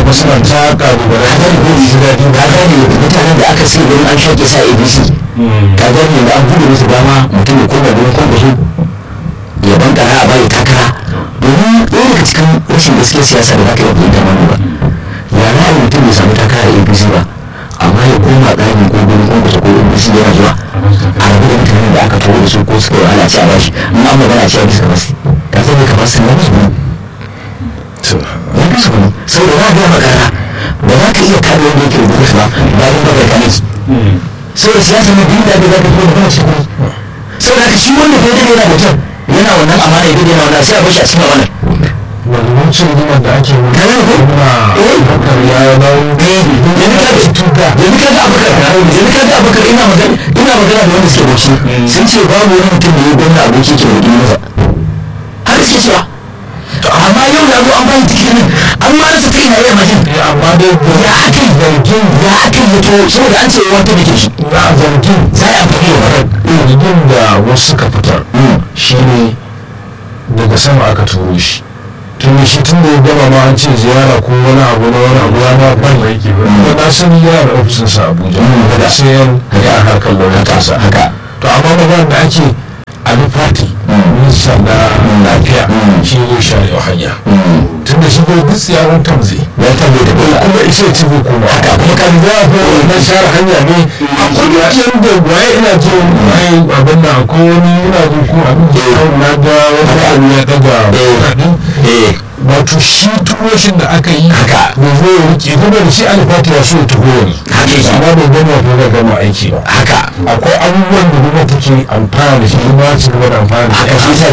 kuma suna ta ƙalubale ka gane ko ji daɗi ka gane mutanen da aka sai don an shaƙe sa abc ka gane da an buɗe musu dama mutum ya koma don kwankwaso ya bankara a bayi takara domin ɗaya daga cikin rashin gaskiyar siyasa da za ka yi fahimta manu ba ya ra'ayi mutum bai samu takara a abc ba amma ya koma ɗakin ko gurin kwankwaso ko abc yana zuwa a rabu da mutanen da aka turo da su ko suka yi wahala a ci a bashi in an magana a ci a bisa kamasi ka san ne kamar sun musu gudu ya fi su gudu saboda za a gaya makara ba za ka iya kare wanda yake rubutu su ba bayan ba bai kane su saboda siyasa na biyu da bai zaka kuma kuma shi kuma saboda haka shi wanda bai dade yana mutum yana wannan amana ya dade yana wannan sai a bashi a cikin wannan wani wancan rigimar da ake wani Kare ko? Eh. bakar ya dawo yanzu ka ga tuka yanzu ka ga abubakar yanzu ka ga abubakar ina magana ina magana da wanda suke bauchi sun ce babu wani mutum da ya gwamna aboki ke da masa har suke cewa amma yau da zo an bayi tikitin an ma rasa kai na iya majin Eh, amma dai ya aka yi zargin ya aka yi to saboda an ce wata da ke shi na zargin za a yi amfani da wannan zargin da wasu suka fitar shine daga sama aka turo shi tun da shi tun da ya gama ma an ce ziyara ko wani abu na wani abu ya ma ban da yake ba na san yana da ofisinsa a abuja da sai yan ya harkar lauyantarsa haka to amma magana da ake ali fati minista na lafiya shi ne share hanya tun da shi bai duk tsiyarar tamze ya tabbai da bai kuma isa ya tafi kuma haka kuma kan za a fi na share hanya ne a kudin da waye ina jin waye abin da ko wani ina jin ko abin da ya na ga wani abu ya daga kuɗaɗin eh wato shi turoshin da aka yi Haka. bai zo ya rike kuma da shi alifati ya so ya tafi yanzu Haka yake. amma bai gama ko da gama aiki ba haka akwai abubuwan da gwamnati take amfana da shi kuma su gaba da amfana da shi haka shi sa